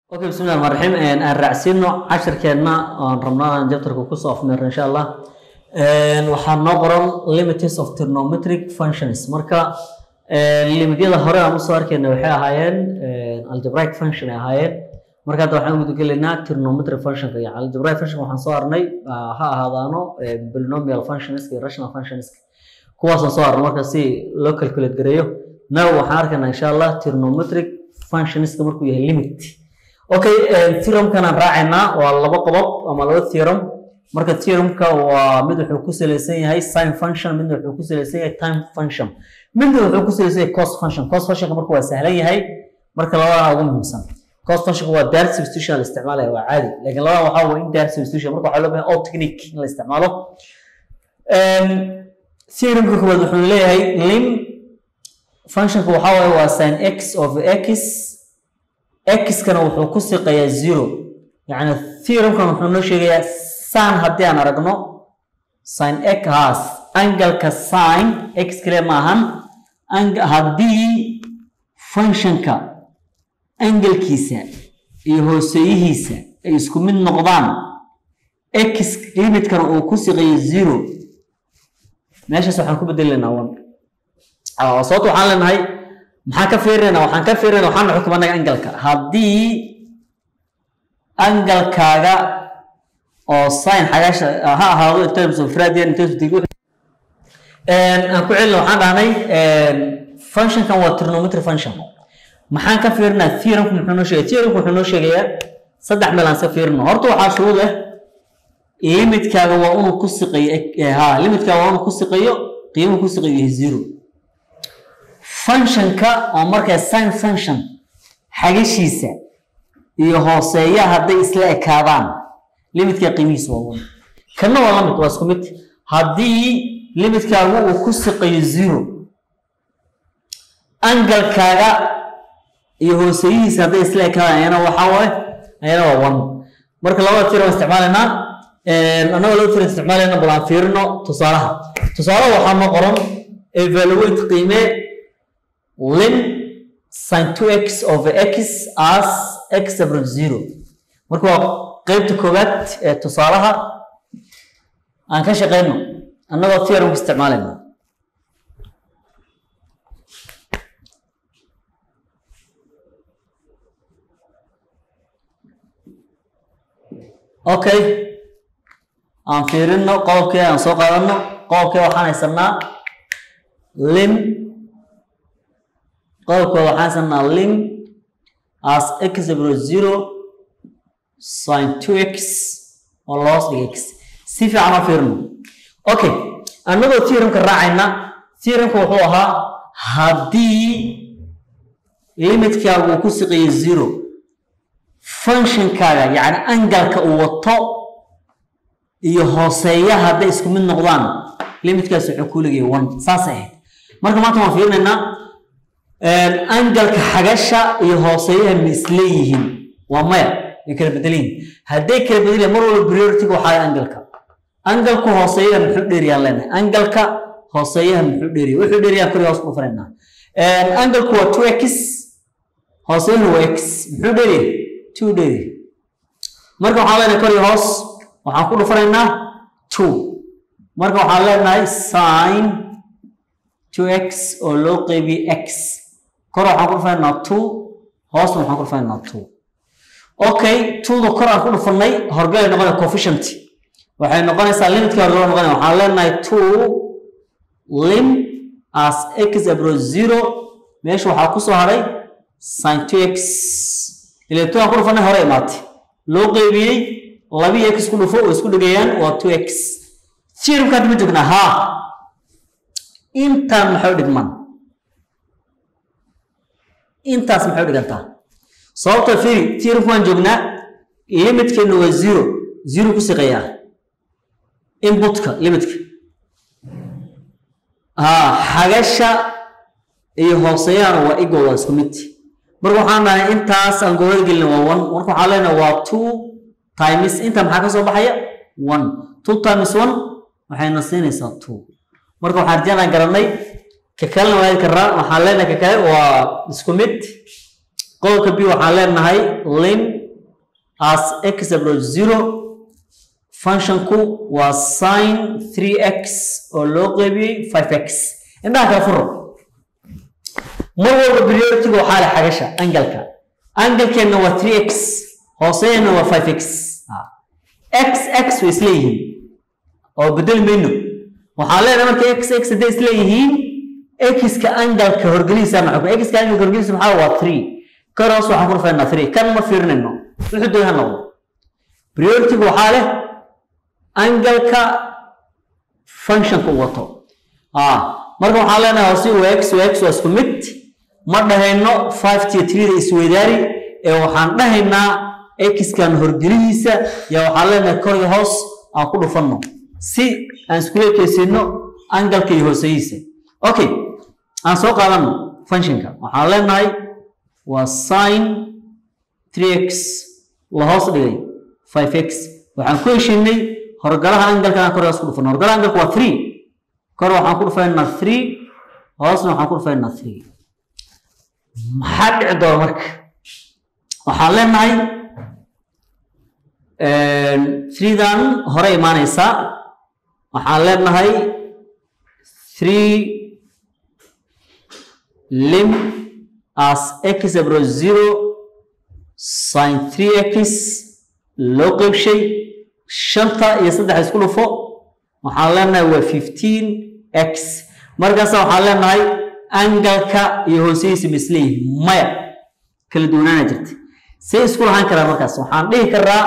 okay bismillahi raxmaan raxiim aan raacsiino cashirkeenna oon rabnaa aan jabtarka kusoo afmeerno insha allah waxaa noo qoran limits of trigonometric functions marka limityada hore aan usoo arkayna waxay ahaayeen algebraic function ay ahaayeen marka hadda waxaan gudagelaynaa trigonometric functionka iyo algebraic function waxaan soo arnay ha ahaadaano polynomial functions iyo rational functions kuwaasaan soo arnay marka si loo calculate gareeyo now waxaan arkaynaa insha allah trigonometric functionska markuu yahay limit okay theoremkan aan raacaynaa waa laba qodob ama laba theorem marka theoremka waa mid wuxuu ku salaysan yahay sin function midna wuxuu ku salaysan yahay time function midna wuxuu ku salaysan yahay cos function cos functionka marka waa sahlan yahay marka labadana ugu muhiimsan cos functionka waa direct substitution la isticmaalaya waa caadi laakiin labada waxaa waa indirect substitution marka waxaa loo baahan all technique in la isticmaalo theoremka koowaad wuxuu leeyahay lim functionka waxaa waaye waa sin x of x x-kana wuxuu ku siqayaa zero yacni theoremkan wuxuu noo sheegayaa sin haddii aan aragno sin x haas angalka sin x kale maahan haddii functionka angalkiisa iyo hooseeyihiisa ay isku mid noqdaan x limitkana uu ku siqayo zero meeshaas waxaan ku bedelaynaa one sababta waxaan leenahay maxaan ka fiirinayna waxaan ka fiirinayna waxaan xukumanaga angalka haddii angalkaaga oo sin xagaasha ha ahaado in terms of radian in terms of degree aan ku celina waxaan dhahnay functionkan waa trigonometry function maxaan ka fiirinaa theoremku muxuu noo sheegaya theoremku wuxuu noo sheegayaa saddex meel aan iska fiirino horta waxaa shuruud ah limitkaaga waa inuu ku siqayo ha limitkaaga waa inuu ku siqayo qiimuhu ku siqayo yahay zero functionka oo markaa sin function xagashiisa iyo hooseeya hadday isla ekaadaan limitka qiimihiisa waa one kana waa lamid waa isku mid haddii limitkaagu uu ku siqayo zero angalkaaga iyo hooseeyihiisa hadday isla ekaadaan ayana waxaa waaye ayana waa one marka labada tir waan isticmaalaynaa annagoo laba tir isticmaalayna bal aan fiirino tusaalaha tusaalaha waxaa noo qoran evaluate qiimee lim sin 2x over x as x equal zero marka waa qeybta koowaad ee tusaalaha aan ka shaqeyno annagoo theorem ku isticmaalayna okay aan fiirino qodobkee aan soo qaadano qodobkee waxaan haysanaa lim qodobka waxaan sanaa lim as x equal zero sin 2x oo loos dhig x si fiican oo fiirno okay annagoo theoremka raacayna theoremka wuxuu ahaa haddii limitkaagu uu ku siqayo zero functionkaaga yacni angalka uu wato iyo hooseeya hadday isku mid noqdaan limitkaas wuxuu ku legaya one saasay ahayd marka maanta waan fiirinaynaa angalka xagasha iyo hooseeyaha ma isleeyihiin waa maya way kala bedelanyihin hadday kala bedelan mar walba priority-ga waxaa angalka angalku hooseeyaha muxuu dheeriyaan leenahay angalka hooseeyaha muxuu dheeriya wuxuu dheeriyaan kori hoos dhufanaynaa angalku waa two x hooseeyahana waa x muxuu dheeriya two dheeriya marka waxaan leenahay kori hoos waxaan ku dhufanaynaa two marka waxaan leenahay sin two x oo loo qeybiyey x kor waxaan ku dhufaynaa two hoosna waxaan ku dhufaynaa two okay twoda kor aan ku dhufanay horgalay noqonaya coefficient waxay noqonaysaa limitka horgala noqonaya waxaan leenahay two lim as x abro zero meesha waxaa kusoo haray sin two x ile two aan ku dhufanay hore imaatay loo qeybiyey labii x ku dhufo oo isku dhigayaan waa two x theoremka hadda ma joognaa haa intaan maxay u dhigmaan intaas maxay u dhigantaa sababta fiiri theoremku waan joognaa limitkeenu waa zero zero ku siqayaa inputka limitka ha xagasha iyo hooseeyahana waa equal waa isku mid marka waxaan dhahay intaas aan goobada gelina waa one marka waxaan leenahay waa two times inta maxaa ka soo baxaya one two times one waxayna siinaysaa two marka waxaan rajaan garanay ka kalena waa karaa waxaan leenahay ka kale waa isku mid qodobka b waxaan leenahay lim as x approach zero functionku waa sin 3x oo loo qeybiyey 5x indhaha kala furo mar walba priority-ga waxaa leh xagasha angalka angalkeenna waa 3x hooseena waa 5x x x way isleeyihiin oo bedeli mayno waxaan leenahay marka x x hadday isleeyihiin x-ka angalka horgelihiisa maxaa x-ka angalka horgelihiisa maxaa waa 3 kor hoos waxaan ku dhufaynaa 3 kan ma fiirinayno wuxuu doon ha noqdo priority-ga waxaa leh angalka functionka uu wato marka waxaan leenahay hoose waa x waa x waa isku mid ma dhahayno 5 tiyo 3 da isweydaari ee waxaan dhahaynaa x-kan horgelihiisa yaa waxaan leenahay kor iyo hoos aan ku dhufanno si aan iskula ekeysino angalka iyo hooseyihiisa okay aan soo qaadano functionka waxaan leenahay waa sin 3x la hoos dhigay 5x waxaan ku heshinay horgalaha angalka aan kor hoos ku dhufano horgalaha angalka waa 3 kor waxaan ku dhufaynaa 3 hoosna waxaan ku dhufaynaa 3 maxaa dhici doona marka waxaan leenahay threedan hore imaanaysaa waxaan leenahay three lim as x abro zero sin three x loo qeybshay shanta iyo saddex isku dhufo waxaan leenahay waa fifteen x markaasa waxaan leenahay angalka iyo hooseyhiisa misleeyihin maya kala duwanaana jirta say isku lahaan karaa markaas waxaan dhihi karaa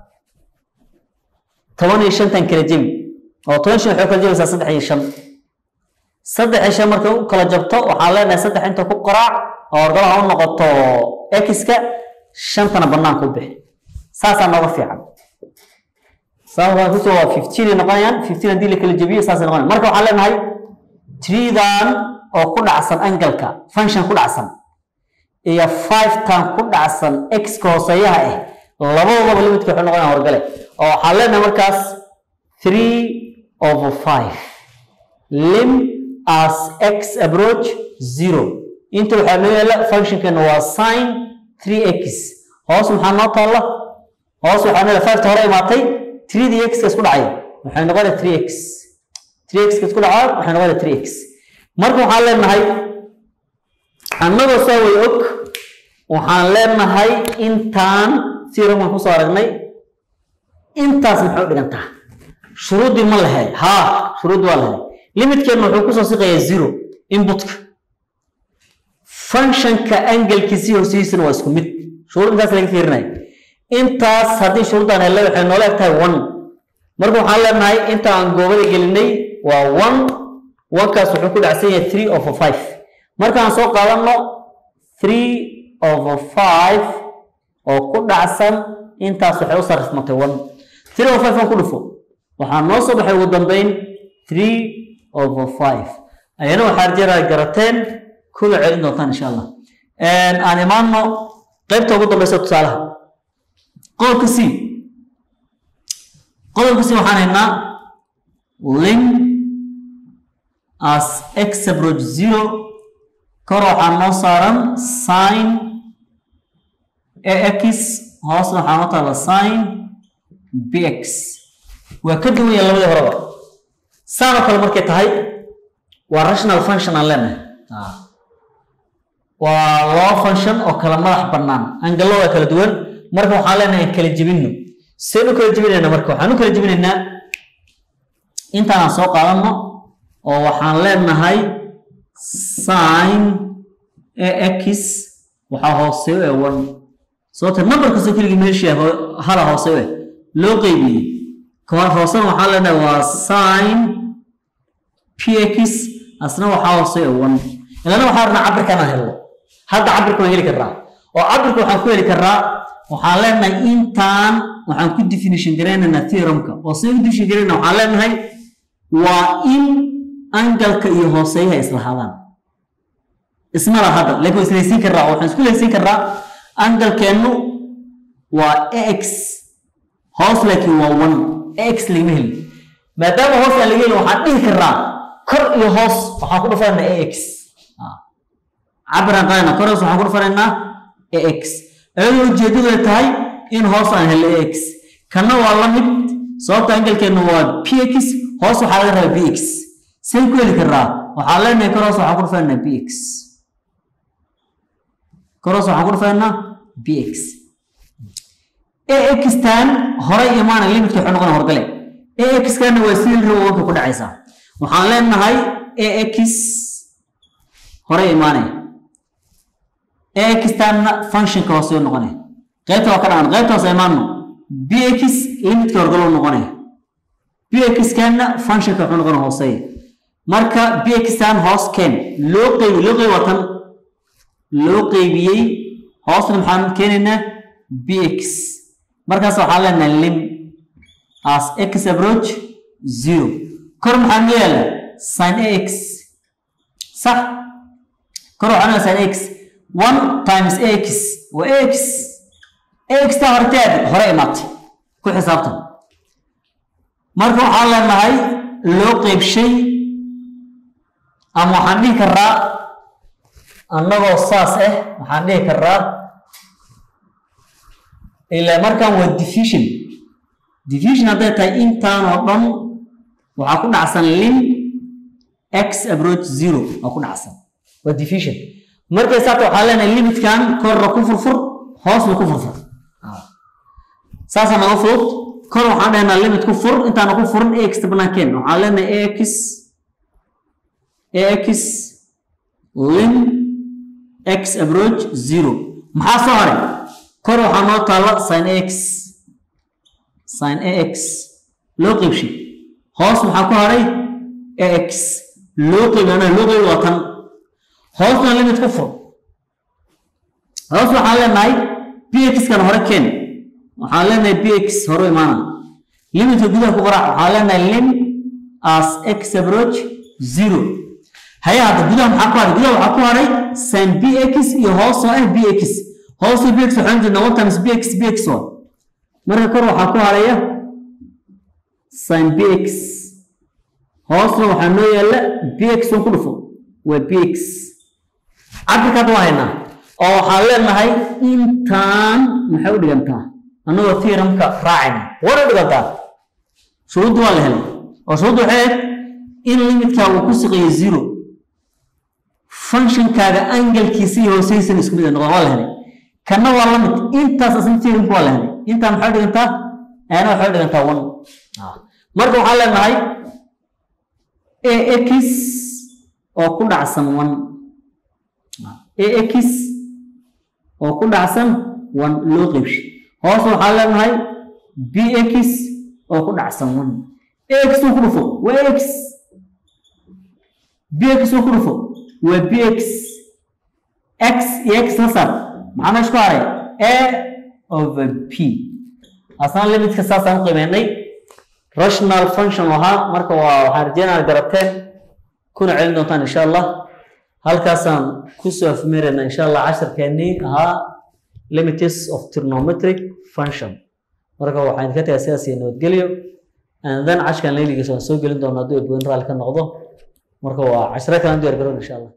toban iyo shantan kala jebi oo toban shan waxay kala jebaysaa saddex iyo shan saddex iyo shan markay u kala jabto waxaan leenahay saddex inta ku qoraac oo horgalaha u noqoto x-ka shantana banaanka u bixi saasaa nooga fiican sababkaan kusoo waa fifteen ay noqonayaan fifteen haddii la kala jebiyo saasay noqonayaan marka waxaan leenahay treedan oo ku dhacsan angalka function ku dhacsan iyo five-tan ku dhacsan x-ka hooseeyaha ah labadoodaba limidka waxay noqonayaan horgale oo waxaan leenahay markaas three over five lim as x approach zero inta waxaa noo yaala functionkeena waa sin three x hoos maxaa noo taalla hoos waxaa noo yaala five-ta hore imaatay three d x ka isku dhacay waxay noqonaya three x three x ka isku dhacaa waxay noqonaya three x marka waxaan leenahay annagoo saa way og waxaan leenahay intaan theoremkan kusoo aragnay intaas maxay u dhigantaa shuruuddii ma lahay haa shuruuddii waa lahay limitkeena wuxuu kusoo siqayaa zero inputka functionka angelkiisii hoostiisana waa isku mid shuruud intaas laga fiirinaya intaas haddii shuruuddan hele waxay noola eg tahay one marka waxaan leenahay inta aan goobada gelinay waa one onekaas wuxuu ku dhacsan yahay three over five markaan soo qaadano three over five oo ku dhacsan intaas waxay u sarifmatay one three over five aan ku dhufo waxaa noo soo baxay ugu dambeyn three over five ayana waxaa jeeraa garateen kula celin doontaan insha allah aan imaano qaybta ugu dambeysa tusaalaha qodobka c qodobka c waxaan haynaa lim as x approach zero kor waxaa noo saaran sin ax hoosna waxaa noo taala sin bx waa ka duwan yahay labadii horeba saanoo kale markay tahay waa rational function aan leenahay waa laba function oo kala madax bannaan angalo waa kala duwan marka waxaan leenahay aan kala jebinno seen u kala jebinaynaa marka waxaan u kala jebinaynaa intaanaan soo qaadano oo waxaan leenahay sin ax waxaa hooseeyo ee one sababta number kastoo keligii meeshii hala hooseeyo eh loo qeybiyey kahor hoosena waxaan leenahay waa sin px asna waxaa hooseeyo one ilana waxaa rabnaa cabirka inaan helno hadda cabirka waan heli karraa oo cabirka waxaan ku heli karraa waxaan leenahay intaan waxaan ku definition garaynaynaa theoremka oo sida ku definition garayna waxaan leenahay waa in angalka iyo hooseeyaha islahaadaan isma laha hadda laakiin waa islaysiin karraa oo waxaan isku laysiin karraa angalkeennu waa ax hoos laakiin waa one ax lagama helin maadaama hoos aan laga helin waxaan dhihi karraa kor iyo hoos waxaan ku dhufanaynaa ax cabiraan qaadana kor hoos waxaan ku dhufanaynaa ax iyadoo ujeedadu ay tahay in hoos aan helno ax kana waa la mid sababta angalkeenu waa px hoos waxaa laga rabaa bx say ku heli karaa waxaa leenahay kor hoos waxaan ku dhufaynaa bx kor hoos waxaan ku dhufaynaa bx ax tan horay imaanay limitka wuxuu noqona horgale ax kana waa sidii rabo wanka ku dhacaysaa waxaan leenahay ax horay imaanay ax tanna functionka hoose noqonay qaybta waa ka dhacan qaybta hoose imaano bx limitka horgalo noqonay bx kanna functionka wuxuu noqona hooseeya marka bx tan hoos keen loo qeybi loo qeybi waa tan loo qeybiyey hoosna maxaan keenaynaa bx markaas waxaan leenahay lim as x approach zero kor maxaan noo yaala sin ax sax kor waxaan noo sin x one times ax waa ax ax ta horteed hore imaatay ku xisaabtan marka waxaan leenahay loo qeybshay ama waxaan dhihi karaa annagoo saas ah waxaan dhihi karaa ilaa markaan waa diffusion diffusion hadday tahay intaan oo dhan waxaa ku dhacsan lim x approach zero waa ku dhacsan waa diffusion markay saata waxaa leenahay limitkan korna ku furfur hoosna ku furfur saasaa naga fudud kor waxaan dhahnaa limit ku fur intaana ku furin ax banaankeen waxaan leenahay ax ax lim x approach zero maxaa soo haray kor waxaa noo taalla sin ax sin ax loo qeybshay hoos maxaa ku haray ax loo qeybi anaa loo qeybi waa tan hoosna limit ku fur hoos waxaan leenahay bx kan hore keen waxaan leenahay bx hore imaana limitka gudaha ku qaraac waxaan leenahay lim as x approach zero haya hadda gudaha maxaa ku haray gudaha waxaa ku haray sin bx iyo hoos oo ah bx hoos oo bx waxaan jirnaa one times bx bx waa marka kor waxaa ku haraya sin bx hoosna waxaa noo yaala bx on ku dhufo waa bx cabirka hadda waa haynaa oo waxaan leenahay intaan maxay u dhigantaa annagoo theoremka raacayna war u dhigantaa shuruuddu waa la helay oo shuruuddu waxay ahayd in limitka uu ku siqeeyo zero functionkaaga angalkiisa iyo hooseysan isku mid noqon waa la helay kana waa la mid intaas asna theoremka waa la helay intaa maxay u dhigantaa ana waxay u dhigantaa one marka waxaan leenahay ax oo ku dhacsan one ax oo ku dhacsan one loo qeybshay hoos waxaan leenahay bx oo ku dhacsan one ax uu ku dhufo waa x bx uu ku dhufo waa bx x iyo x la saar maxaa meesha ku haray a over p asna limitka saasaan u qiimeynay rational function ahaa marka waa waxaan rajeynaa garateen kuna celin doontaan insha allah halkaasaan kusoo afmeerayna insha allah casharkeennii ahaa limits of trigonometric function marka waxaan idinka tagaa sidaas iyo nabadgelyo and then cashkan layligiisa waan soo gelin doonaa hadduu ebwen raali ka noqdo marka waa cashiro kalan diyaar garoon insha allah